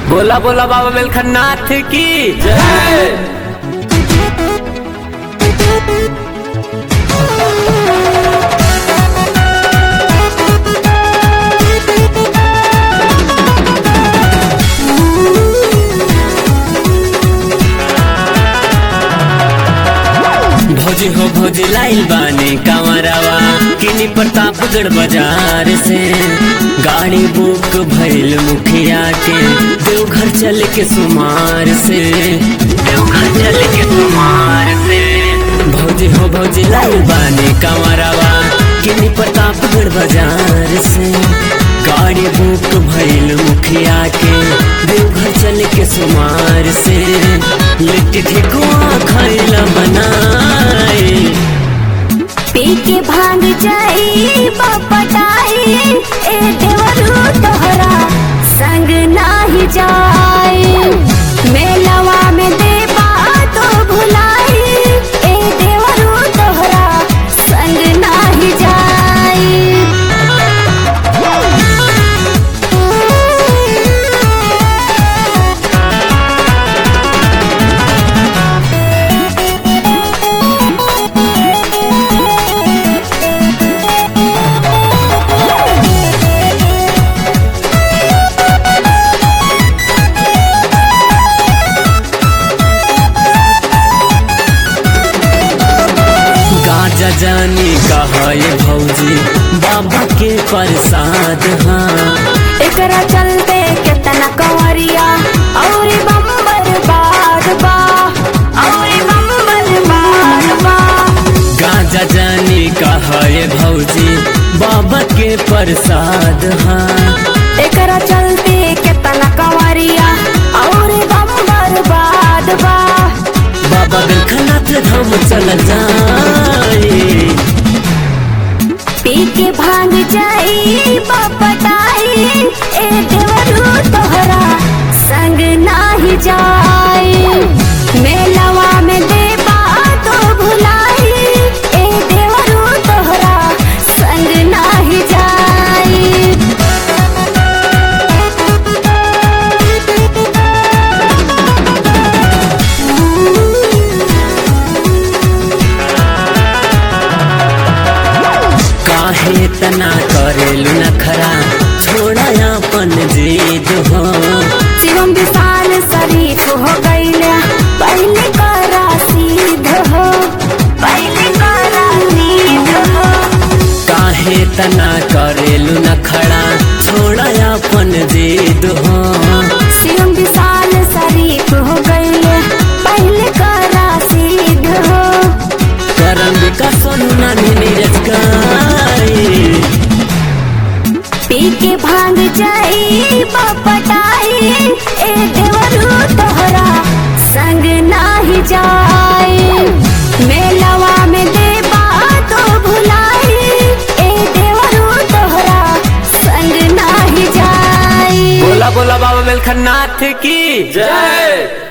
बोला बोला बाबा बेलखन्नाथ की जय भौजी हो भौजी लाइल बानी कांवरावा किनी प्रतापगढ़ बाजार से गाड़ी बुक भइल मुखिया के देवघर चल के सुमार से देवघर चल के सुमार से भौजी हो भौजी लाइल बानी कांवरावा किनी प्रतापगढ़ बाजार से गाड़ी बुक भइल मुखिया के देवघर चल के सुमार से लिट्टी ठेकुआ खाइला बनाए पी के भांग जाई बपटाई ए देवरू तोहरा संग नाही जाई मेलवा में देबा तो भुलाई ए देवरू तोहरा संग नाही जाई गाजा जानी कहा ये भौजी बाबा के प्रसाद हाँ एकरा चलते केतना कंवरिया और बम्बर बाद बा और बम्बर बाद बा गाजा जानी कहा ये भौजी बाबा के प्रसाद हाँ एकरा चलते केतना कंवरिया और बम्बर बाद बा बाबा बेलखनाथ धाम चल जाए पी के भांग जाई बपटाई ए देवरू तोहरा संग नाही जाई मेलवा में देबा तो भुलाई ए देवरू तोहरा संग नाही जाई काहे तना करेलू नखरा छोड़ा अपन जीद हो शिवम विशाल शरीफ हो गईले पहले करा सीध हो पहले करा सीध हो काहे तना करेलू नखरा छोड़ा अपन जीद हो शिवम विशाल शरीफ हो गईले पहले करा सीध हो करम का सोनू नानी नीरज गाए पी के भांग जाई बपटाई ए देवरू तोहरा संग नाही जाई मेलवा में देबा तो भुलाई ए देवरू तोहरा संग नाही जाई बोला बोला बाबा बेलखनाथ की जय